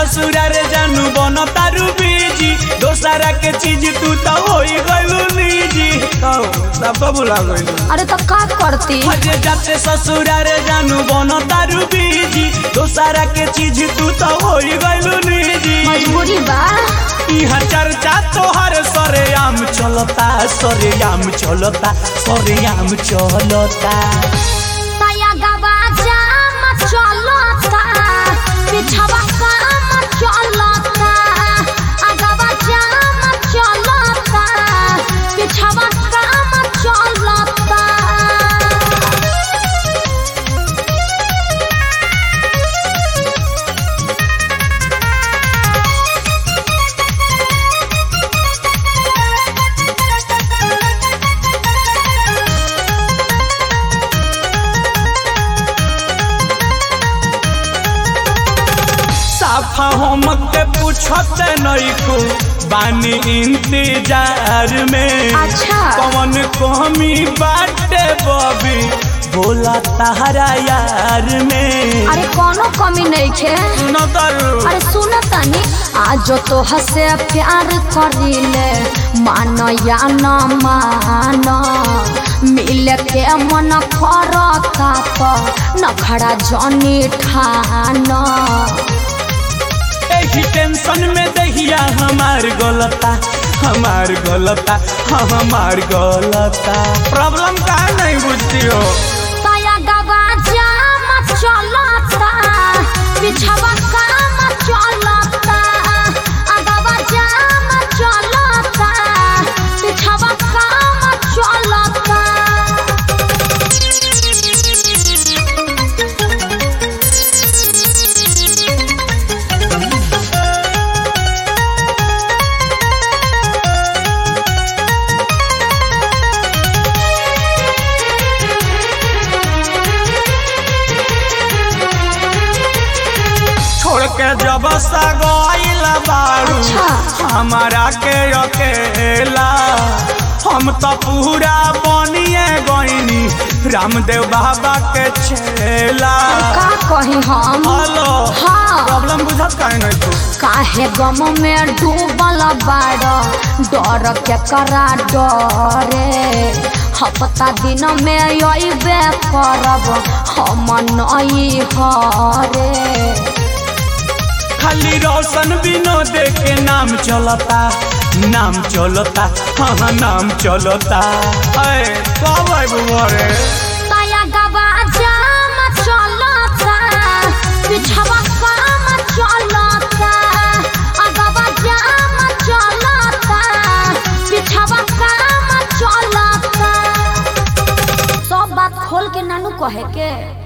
ससुरार जानू बन तारू बीजी दोसरा के चीज तू तो होई गइलू निजी तो सब भुला गइलू अरे तो का करती अजे जाते ससुरार जानू बन तारू बीजी दोसरा के चीज तू तो होई गइलू निजी मजबूरी बा इहा चर्चा तोहर सरेआम चलता सरेआम चलता सरेआम चलता तया गवा जाम चलता पिछवा काम चलता अगवा जाम चलता पिछवा काम चलता साफा हम के पूछत नइको बानी इंतजार में अच्छा। कौन कमी बाटे बबी बोला तारा यार में अरे कोनो कमी नहीं खे सुनो तरू अरे सुन तनी आज तो हसे प्यार करिले मान या न मान मिल के मन करता तो नखड़ा जनी ठान एही टेंशन में दहिया हमार गलता हमार गलता हमार गलता प्रॉब्लम का नहीं बुझती हो तया गवा जाम चलता पिछवा काम चलता अगवा जाम चलता पिछवा काम चलता छोड़ के जब सगोइल बारू अच्छा। हमारा के अकेला हम तो पूरा बनिए गईनी रामदेव बाबा के छेला का कही हम हेलो हाँ। प्रॉब्लम बुझत काहे नहीं तू काहे गम में डूबल बाड़ डर के करा डरे हफ्ता दिन में अबे करब हम नई हरे खाली रोशन विनोद के नाम चलता नाम चलता हाँ नाम चलता अरे कब आइबू घरे तया गवा जाम चलता पिछवा काम चलता अगवा जाम चलता पिछवा काम चलता सब बात खोल के नानू कहे के